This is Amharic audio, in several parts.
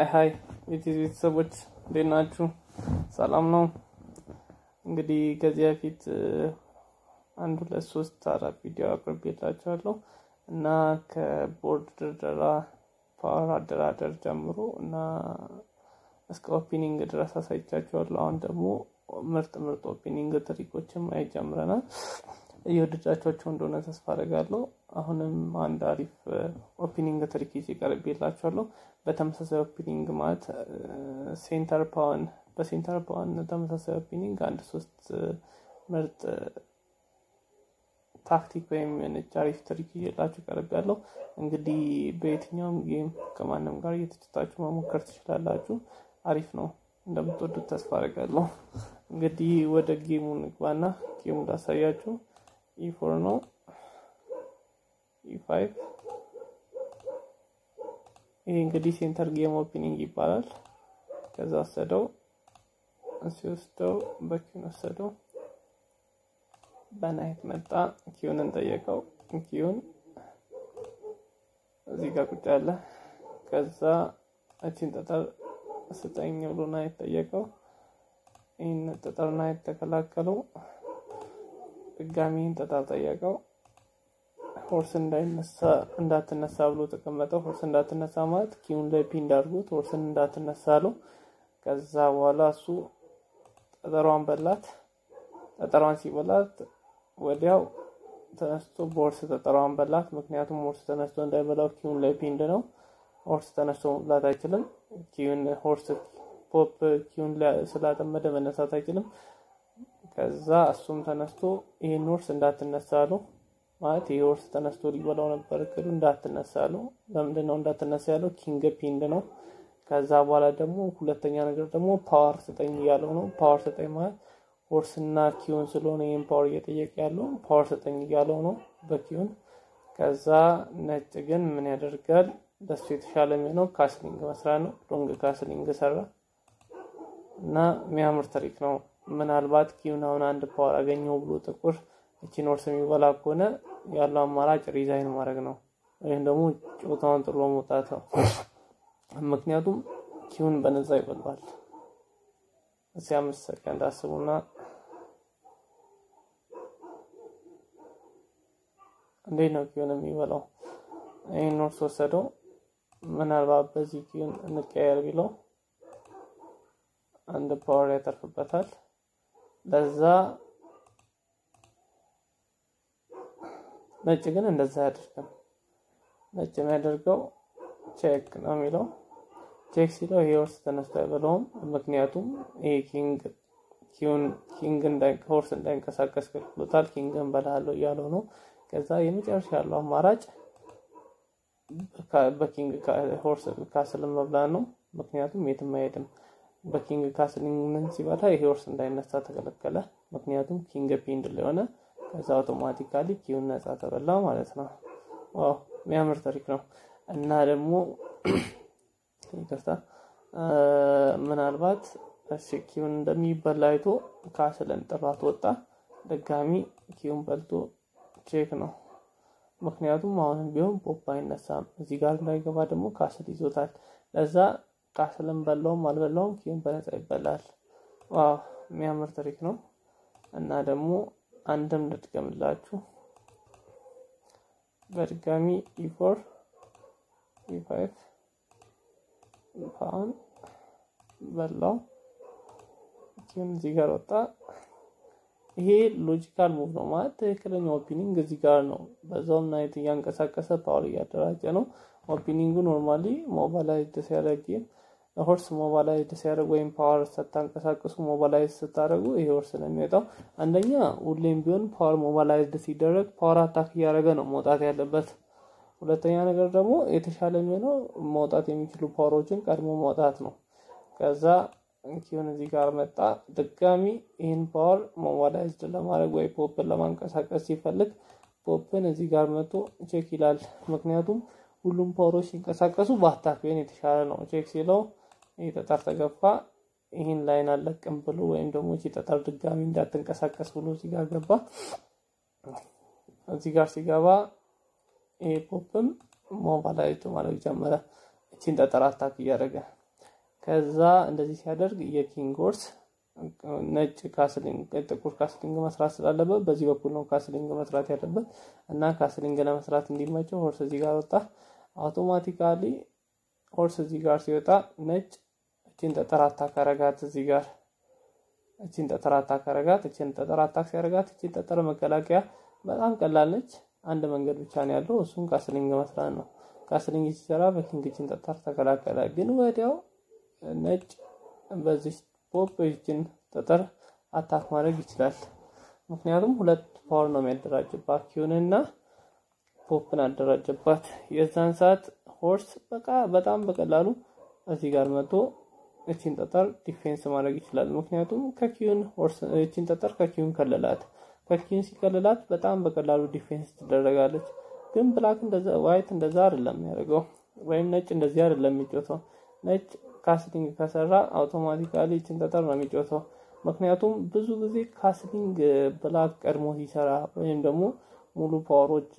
ሀይ የቲቪ ቤተሰቦች እንዴት ናችሁ? ሰላም ነው። እንግዲህ ከዚህ በፊት አንድ ሁለት ሶስት አራት ቪዲዮ አቅርቤላችኋለሁ እና ከቦርድ ድርደራ ፓወር አደራደር ጀምሮ እና እስከ ኦፒኒንግ ድረስ አሳይቻችኋለሁ። አሁን ደግሞ ምርጥ ምርጥ ኦፒኒንግ ትሪኮችን ማየት ጀምረናል። እየወደዳችኋቸው እንደሆነ ተስፋ አደርጋለሁ። አሁንም አንድ አሪፍ ኦፒኒንግ ትሪክ ይዤ ቀርቤላችኋለሁ። በተመሳሳይ ኦፒኒንግ ማለት ሴንተር ፓውን በሴንተር ፓውን ተመሳሳይ ኦፒኒንግ አንድ ሶስት ምርጥ ታክቲክ ወይም የሆነች አሪፍ ትሪክ ይዤላችሁ ቀርቤያለሁ። እንግዲህ በየትኛውም ጌም ከማንም ጋር እየተጫወታችሁ መሞከር ትችላላችሁ። አሪፍ ነው። እንደምትወዱት ተስፋ አደርጋለሁ። እንግዲህ ወደ ጌሙ ንግባና ጌሙ ላሳያችሁ። ኢፎር ነው ኢፋይቭ ይሄ እንግዲህ ሴንተር ጌም ኦፕኒንግ ይባላል። ከዛ ወሰደው ሲወስደው በኪውን ወሰደው በናይት መጣ። ኪዩንን ጠየቀው። ኪዩን እዚህ ጋር ቁጭ ያለ ከዛ እቺን ጠጠር ስጠኝ ብሎ ናይት ጠየቀው። ይህን ጠጠር ናይት ተከላከለው። ድጋሚ ይህን ጠጠር ጠየቀው። ሆርስ እንዳይነሳ እንዳትነሳ ብሎ ተቀመጠው። ሆርስ እንዳትነሳ ማለት ኪውን ላይ ፒንድ አድርጎት ሆርስን እንዳትነሳ አለው። ከዛ በኋላ እሱ ጠጠሯን በላት። ጠጠሯን ሲበላት ወዲያው ተነስቶ በሆርስ ጠጠሯን በላት። ምክንያቱም ሆርስ ተነስቶ እንዳይበላው ኪውን ላይ ፒንድ ነው። ሆርስ ተነስቶ መብላት አይችልም። ኪውን ሆርስ ፖፕ ኪውን ስላጠመደ መነሳት አይችልም። ከዛ እሱም ተነስቶ ይህን ሆርስ እንዳትነሳ አለው። ማለት ይህ ሆርስ ተነስቶ ሊበላው ነበር እቅዱ። እንዳትነሳ አለው። ለምንድን ነው እንዳትነሳ ያለው? ኪንግ ፒንድ ነው። ከዛ በኋላ ደግሞ ሁለተኛ ነገር ደግሞ ፓወር ስጠኝ እያለው ነው። ፓወር ስጠኝ ማለት ሆርስና ኪውን ስለሆነ ይህን ፓወር እየጠየቀ ያለው ፓወር ስጠኝ እያለው ነው በኪውን። ከዛ ነጭ ግን ምን ያደርጋል? ለሱ የተሻለ የሚሆነው ካስሊንግ መስራት ነው። ሎንግ ካስሊንግ ሰራ እና የሚያምር ትሪክ ነው። ምናልባት ኪውን አሁን አንድ ፓወር አገኘው ብሎ ጥቁር እቺን ሆርስ የሚበላ ከሆነ ያለው አማራጭ ሪዛይን ማድረግ ነው፣ ወይም ደግሞ ጨዋታውን ጥሎ መውጣት ነው። ምክንያቱም ኪውን በነፃ ይበላል። እስኪ አምስት ሰከንድ አስቡና እንዴት ነው ኪውን የሚበላው? ይህን ሆርስ ወሰደው። ምናልባት በዚህ ኪውን እንቀየር ቢለው አንድ ፓወር ያተርፍበታል። ለዛ ነጭ ግን እንደዛ አያደርግም። ነጭ የሚያደርገው ቼክ ነው የሚለው። ቼክ ሲለው ይሄ ሆርስ ተነስቶ አይበለውም። ምክንያቱም ይሄ ኪንግ ኪንግ ሆርስ እንዳይንቀሳቀስ ከልክሎታል። ኪንግን በላለው እያለው ነው። ከዛ የመጨረሻ ያለው አማራጭ በኪንግ ሆርስ ካስልን መብላት ነው። ምክንያቱም የትም አይሄድም። በኪንግ ካስልን ሲበላ ይሄ ሆርስ እንዳይነሳ ተከለከለ። ምክንያቱም ኪንግ ፒንድ ለሆነ ከዛ አውቶማቲካሊ ኪውን ነጻ ተበላ ማለት ነው። ዋው የሚያምር ታሪክ ነው። እና ደግሞ ይቅርታ ምናልባት እሺ ኪውን እንደሚበላ አይቶ ካስልን ጥሏት ወጣ። ድጋሚ ኪውን በልቶ ቼክ ነው። ምክንያቱም አሁንም ቢሆን ፖፕ አይነሳም። እዚህ ጋር እንዳይገባ ደግሞ ካስል ይዞታል። ለዛ ካስልን በላውም አልበላውም ኪውን በነጻ ይበላል። ዋው የሚያምር ታሪክ ነው። እና ደግሞ አንድም ልድገምላችሁ በድጋሚ ኢፎር ኢፋይቭ ፓውን በላው ኪውን እዚህ ጋር ወጣ። ይሄ ሎጂካል ሙቭ ነው ማለት ትክክለኛ ኦፒኒንግ እዚህ ጋር ነው። በዛውም ናይት እያንቀሳቀሰ ፓወር እያደራጀ ነው። ኦፒኒንጉ ኖርማሊ ሞባላይዝድ ሲያደርግ ሆርስ ሞባላይዝድ ሲያደርግ ወይም ፓወር ስታንቀሳቀሱ ሞባላይዝ ስታደርጉ ይሄ ሆርስ ነው የሚወጣው። አንደኛ ሁሌም ቢሆን ፓወር ሞባላይዝድ ሲደረግ ፓወር አታክ እያደረገ ነው መውጣት ያለበት። ሁለተኛ ነገር ደግሞ የተሻለ የሚሆነው መውጣት የሚችሉ ፓወሮችን ቀድሞ መውጣት ነው። ከዛ ኪውን እዚህ ጋር መጣ። ድጋሚ ይህን ፓወር ሞባላይዝድ ለማድረግ ወይ ፖፕን ለማንቀሳቀስ ሲፈልግ ፖፕን እዚህ ጋር መጥቶ ቼክ ይላል። ምክንያቱም ሁሉም ፓወሮች ሲንቀሳቀሱ በአታክ ቢሆን የተሻለ ነው። ቼክ ሲለው ይህ ጠጠር ተገፋ። ይህን ላይን አለቅም ብሎ ወይም ደግሞ እቺ ጠጠር ድጋሚ እንዳትንቀሳቀስ ብሎ እዚህ ጋር ገባ። እዚህ ጋር ሲገባ ይሄ ፖፕም ሞባላይዝድ ማድረግ ጀመረ። እቺን ጠጠር አታክ እያደረገ ከዛ እንደዚህ ሲያደርግ የኪንግ ሆርስ ነጭ ካስሊንግ ጥቁር ካስሊንግ መስራት ስላለበት በዚህ በኩል ነው ካስሊንግ መስራት ያለበት እና ካስሊንግ ለመስራት እንዲመቸው ሆርስ እዚህ ጋር ወጣ። አውቶማቲካሊ ሆርስ እዚህ ጋር ሲወጣ ነጭ እቺን ጠጠር አታክ አረጋት እዚህ ጋር እቺን ጠጠር አታክ አረጋት። እቺን ጠጠር አታክ ሲያረጋት እቺን ጠጠር መከላከያ በጣም ቀላል ነች። አንድ መንገድ ብቻ ነው ያለው፣ እሱም ካስሊንግ መስራት ነው። ካስሊንግ ሲሰራ በኪንግ እቺን ጠጠር ተከላከለ። ግን ወዲያው ነጭ በዚህ ፖፕ ይችን ጠጠር አታክ ማድረግ ይችላል። ምክንያቱም ሁለት ፓወር ነው የሚያደራጅባት ኪዩንና ፖፕን አደራጀባት። የዛን ሰዓት ሆርስ በቃ በጣም በቀላሉ እዚህ ጋር መጥቶ እቺን ጠጠር ዲፌንስ ማድረግ ይችላል። ምክንያቱም ከኪዩን ሆርስ እቺን ጠጠር ከኪዩን ከለላት። ከኪዩን ሲከለላት በጣም በቀላሉ ዲፌንስ ትደረጋለች። ግን ብላክ እንደዛ ዋይት እንደዛ አይደለም የሚያደርገው፣ ወይም ነጭ እንደዚህ አይደለም የሚጮተው። ነጭ ካስሊንግ ከሰራ አውቶማቲካሊ እቺን ጠጠር ነው የሚጮተው። ምክንያቱም ብዙ ጊዜ ካስሊንግ ብላክ ቀድሞ ሲሰራ ወይም ደግሞ ሙሉ ፓወሮች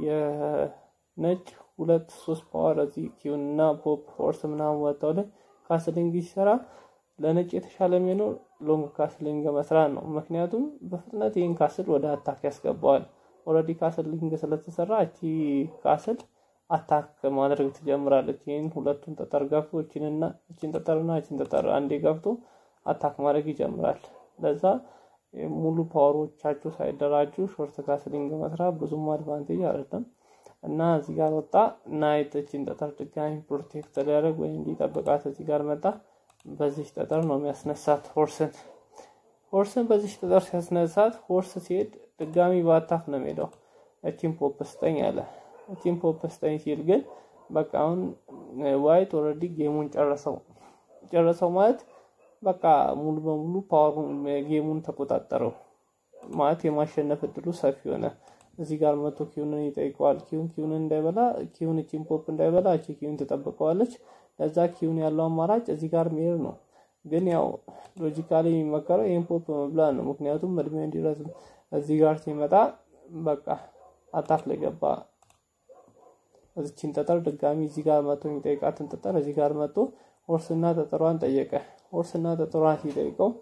የነጭ ሁለት ሶስት ፓወር እዚህ ኪዩን እና ፖፕ ፎርስ ምናምን ወጣው ላይ ካስሊንግ ሲሰራ ለነጭ የተሻለ የሚሆነው ሎንግ ካስሊንግ መስራት ነው። ምክንያቱም በፍጥነት ይህን ካስል ወደ አታክ ያስገባዋል። ኦልሬዲ ካስሊንግ ስለተሰራ እቺ ካስል አታክ ማድረግ ትጀምራለች። ይህን ሁለቱን ጠጠር ገፍቶ እቺንና እቺን ጠጠርና እቺን ጠጠር አንዴ ገፍቶ አታክ ማድረግ ይጀምራል። ለዛ ሙሉ ፓወሮቻችሁ ሳይደራጁ ሾርት ካስሊንግ መስራት ብዙም አድቫንቴጅ አይደለም እና እዚህ ጋር ወጣ ናይት እቺን ጠጠር ድጋሚ ፕሮቴክት ሊያደርግ ወይም እንዲጠብቃት እዚህ ጋር መጣ። በዚህ ጠጠር ነው የሚያስነሳት ሆርስን ሆርስን በዚህ ጠጠር ሲያስነሳት ሆርስ ሲሄድ ድጋሚ በአታክ ነው የሚሄደው። እቺን ፖፕ ስጠኝ አለ። እቺን ፖፕ ስጠኝ ሲል ግን በቃ አሁን ዋይት ኦልሬዲ ጌሙን ጨረሰው። ጨረሰው ማለት በቃ ሙሉ በሙሉ ፓወሩን ጌሙን ተቆጣጠረው ማለት የማሸነፍ እድሉ ሰፊ ሆነ። እዚህ ጋር መቶ ኪዩንን ይጠይቀዋል። ኪዩን ኪዩንን እንዳይበላ ኪዩን እቺን ፖፕ እንዳይበላ እቺ ኪዩን ትጠብቀዋለች። ለዛ ኪዩን ያለው አማራጭ እዚህ ጋር መሄድ ነው። ግን ያው ሎጂካሊ የሚመከረው ይህን ፖፕ መብላት ነው። ምክንያቱም እድሜው እንዲረዝም እዚህ ጋር ሲመጣ በቃ አታክ ላይ ገባ። እዚችን ጠጠር ድጋሚ እዚህ ጋር መቶ የሚጠይቃትን ጠጠር እዚህ ጋር መቶ ሆርስና ጠጠሯን ጠየቀ። ሆርስና ጠጠሯን ሲጠይቀው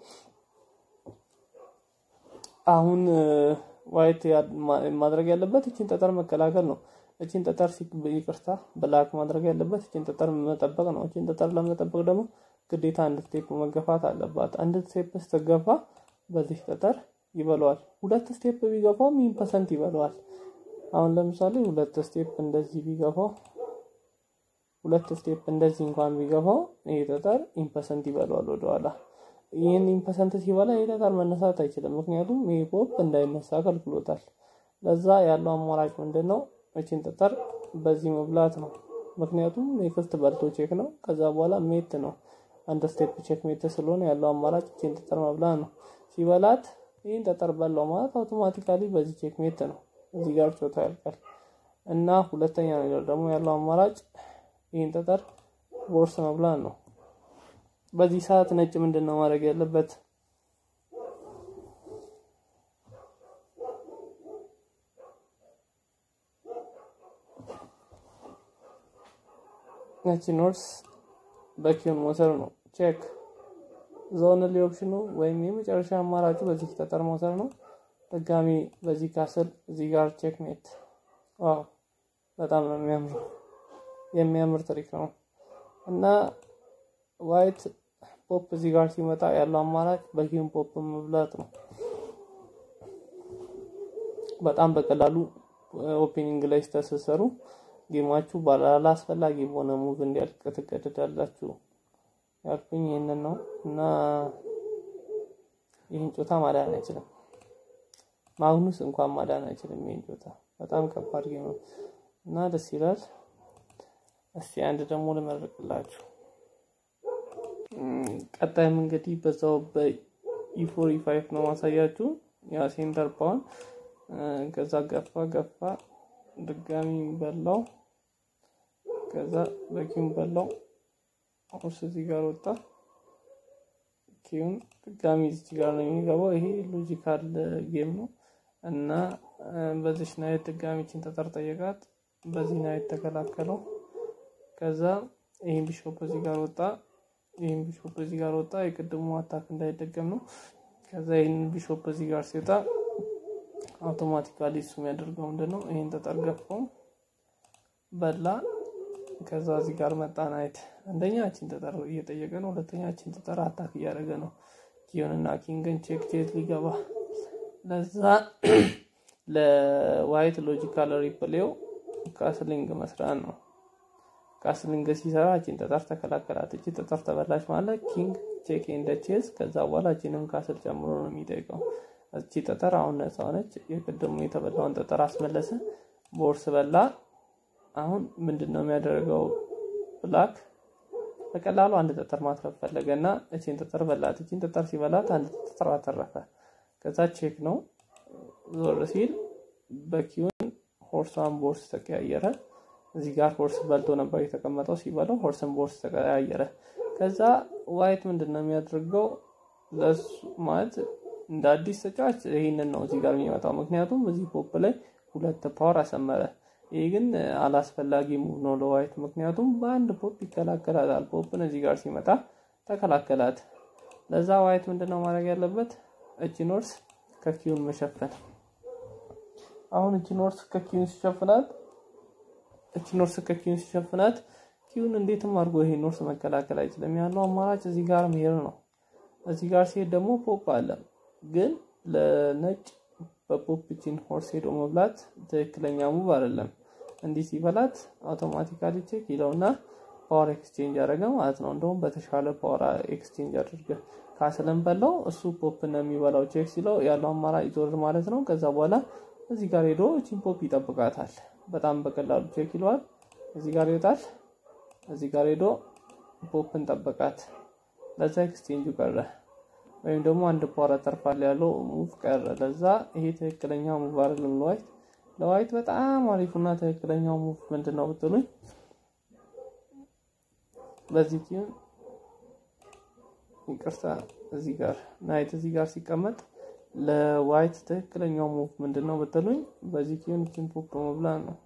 አሁን ዋይት ማድረግ ያለበት እችን ጠጠር መከላከል ነው። እችን ጠጠር ይቅርታ ብላክ ማድረግ ያለበት እችን ጠጠር መጠበቅ ነው። እችን ጠጠር ለመጠበቅ ደግሞ ግዴታ አንድ ስቴፕ መገፋት አለባት። አንድ ስቴፕ ስትገፋ በዚህ ጠጠር ይበለዋል። ሁለት ስቴፕ ቢገፋው ሚን ፐርሰንት ይበለዋል። አሁን ለምሳሌ ሁለት ስቴፕ እንደዚህ ቢገፋው ሁለት ስቴፕ እንደዚህ እንኳን ቢገፋው ይህ ጠጠር ኢምፐሰንት ይበለዋል ወደኋላ። ይህን ኢምፐሰንት ሲበላ ይህ ጠጠር መነሳት አይችልም። ምክንያቱም ይህ ፖፕ እንዳይነሳ ከልክሎታል። ለዛ ያለው አማራጭ ምንድን ነው? እችን ጠጠር በዚህ መብላት ነው። ምክንያቱም ኔክስት በልቶ ቼክ ነው። ከዛ በኋላ ሜት ነው። አንድ ስቴፕ ቼክ ሜት ስለሆነ ያለው አማራጭ እችን ጠጠር መብላት ነው። ሲበላት ይህን ጠጠር በላው ማለት አውቶማቲካሊ በዚህ ቼክ ሜት ነው። እዚህ ጋር ጮታ ያልቃል። እና ሁለተኛ ነገር ደግሞ ያለው አማራጭ ይህን ጠጠር ቦርስ መብላት ነው። በዚህ ሰዓት ነጭ ምንድን ነው ማድረግ ያለበት? ነጭ ኖርስ በኪውን መውሰድ ነው። ቼክ ዞንሊ ኦፕሽኑ ወይም የመጨረሻ አማራጩ በዚህ ጠጠር መውሰድ ነው። ድጋሚ በዚህ ካስል እዚህ ጋር ቼክ ሜት። ዋው በጣም ነው የሚያምረው። የሚያምር ትሪክ ነው እና ዋይት ፖፕ እዚህ ጋር ሲመጣ ያለው አማራጭ በኪውን ፖፕ መብላት ነው። በጣም በቀላሉ ኦፔኒንግ ላይ ስተሰሰሩ ጌማችሁ ባላስፈላጊ በሆነ ሙቭ እንዲያልቅ ትገደዳላችሁ። ያልኩኝ ይህንን ነው እና ይህን ጮታ ማዳን አይችልም። ማግኑስ እንኳን ማዳን አይችልም። ይህን ጮታ በጣም ከባድ ጌም ነው እና ደስ ይላል። እስቲ አንድ ደግሞ ልመርቅላችሁ። ቀጣይም እንግዲህ በዛው በኢፎር ኢፋይፍ ነው ማሳያችሁ። ያ ሴንተር ፓውን ከዛ ገፋ ገፋ ድጋሚ በላው ከዛ በኪውን በላው ሆርስ እዚህ ጋር ወጣ። ኪውን ድጋሚ እዚህ ጋር ነው የሚገባው። ይሄ ሎጂካል ጌም ነው እና በዚህ ናይት ድጋሚ ችን ጠጠር ጠየቃት። በዚህ ናይት ተከላከለው። ከዛ ይሄን ቢሾፕ እዚህ ጋር ወጣ። ይህን ቢሾፕ እዚህ ጋር ወጣ። የቅድሙ አታክ እንዳይደገም ነው። ከዛ ይህን ቢሾፕ እዚህ ጋር ሲወጣ አውቶማቲካሊ እሱ የሚያደርገው ምንድን ነው? ይህን ጠጠር ገፋው በላ። ከዛ እዚህ ጋር መጣ ናይት። አንደኛ ቺን ጠጠር እየጠየቀ ነው። ሁለተኛ ቺን ጠጠር አታክ እያደረገ ነው። ኪዮንና ኪንግን ቼክ ቼክ ሊገባ ለዛ ለዋይት ሎጂካል ሪፕሌው ካስሊንግ መስራት ነው። ካስሊንግ ሲሰራ እቺን ጠጠር ተከላከላት። እቺ ጠጠር ተበላሽ ማለት ኪንግ ቼክ እንደ ቼዝ። ከዛ በኋላ እቺንም ካስል ጨምሮ ነው የሚጠይቀው። እቺ ጠጠር አሁን ነፃ ሆነች። የቅድሙ የተበላውን ጠጠር አስመለሰ። ቦርስ በላ። አሁን ምንድን ነው የሚያደርገው? ብላክ በቀላሉ አንድ ጠጠር ማትረፍ ፈለገ እና እቺን ጠጠር በላት። እቺን ጠጠር ሲበላት አንድ ጠጠር አተረፈ። ከዛ ቼክ ነው ዞር ሲል በኪውን ሆርሷን ቦርስ ተቀያየረ። እዚህ ጋር ሆርስ በልቶ ነበር የተቀመጠው። ሲበላው ሆርስን ቦርስ ተቀያየረ። ከዛ ዋይት ምንድን ነው የሚያደርገው? ለሱ ማለት እንደ አዲስ ተጫዋች ይህንን ነው እዚህ ጋር የሚመጣው። ምክንያቱም እዚህ ፖፕ ላይ ሁለት ፓወር አሰመረ። ይህ ግን አላስፈላጊ ሙቭ ነው ለዋይት፣ ምክንያቱም በአንድ ፖፕ ይከላከላታል። ፖፕን እዚህ ጋር ሲመጣ ተከላከላት። ለዛ ዋይት ምንድን ነው ማድረግ ያለበት? እቺን ኖርስ ከኪውን መሸፈን። አሁን እቺ ኖርስ ከኪውን ሲሸፍናት እቺ ኖርስ ከኪውን ሲሸፍናት ኪውን እንዴትም አድርጎ ይሄ ኖርስ መከላከል አይችልም። ያለው አማራጭ እዚህ ጋር መሄድ ነው። እዚህ ጋር ሲሄድ ደግሞ ፖፕ አለ። ግን ለነጭ በፖፕ ቺን ሆርስ ሄዶ መብላት ትክክለኛ ሙቭ አይደለም። እንዲህ ሲበላት አውቶማቲካሊ ቼክ ይለውና ፓወር ኤክስቼንጅ ያደረገ ማለት ነው። እንደውም በተሻለ ፓወር ኤክስቼንጅ አድርገ ካስለን በላው እሱ ፖፕ ነው የሚበላው። ቼክ ሲለው ያለው አማራጭ ዞር ማለት ነው። ከዛ በኋላ እዚህ ጋር ሄዶ ቺን ፖፕ ይጠብቃታል። በጣም በቀላሉ ቼክ ይለዋል። እዚህ ጋር ይወጣል። እዚህ ጋር ሄዶ ፖፕን ጠበቃት። ለዛ ኤክስቼንጁ ቀረ፣ ወይም ደግሞ አንድ ፓወር አተርፋል ያለው ሙቭ ቀረ። ለዛ ይሄ ትክክለኛው ሙቭ አይደለም ለዋይት። ለዋይት በጣም አሪፉና ትክክለኛው ሙቭ ምንድን ነው ብትሉኝ በዚህ ኪዩን ይቅርታ፣ እዚህ ጋር ናይት እዚህ ጋር ሲቀመጥ ለዋይት ትክክለኛው ሙቭ ምንድን ነው ብትሉኝ በዚህ ኪዩን ቺን ፖፕ መብላት ነው።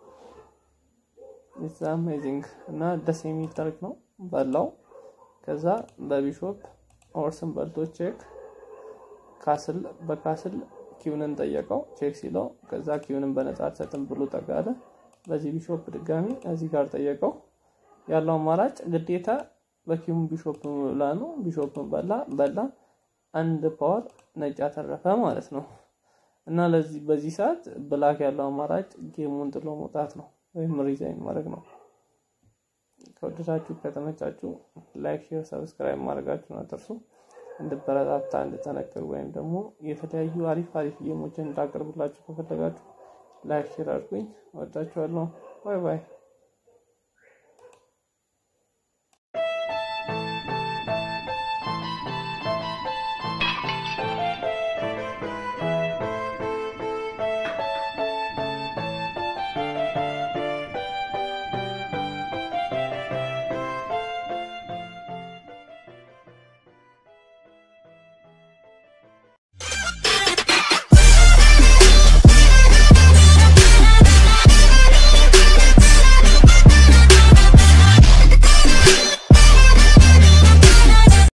ኢትስ አሜዚንግ እና ደስ የሚል ታሪክ ነው። በላው። ከዛ በቢሾፕ ሆርስን በልቶ ቼክ ካስል በካስል ኪውንን ጠየቀው ቼክ ሲለው ከዛ ኪውንን በነጻ አልሰጥም ብሎ ጠጋለ። በዚህ ቢሾፕ ድጋሚ እዚህ ጋር ጠየቀው። ያለው አማራጭ ግዴታ በኪውን ቢሾፕ ብላ ነው። ቢሾፕን በላ በላ አንድ ፓወር ነጭ አተረፈ ማለት ነው። እና ለዚህ በዚህ ሰዓት ብላክ ያለው አማራጭ ጌሙን ጥሎ መውጣት ነው ወይም ሪዛይን ማድረግ ነው። ከወደዳችሁ ከተመቻችሁ ላይክ፣ ሼር፣ ሰብስክራይብ ማድረጋችሁን አትርሱ። እንድበረታታ እንድጠነክር ወይም ደግሞ የተለያዩ አሪፍ አሪፍ ጌሞችን እንዳቀርብላችሁ ከፈለጋችሁ ላይክ ሼር አድርጉኝ። ወዳችኋለሁ። ባይ ባይ።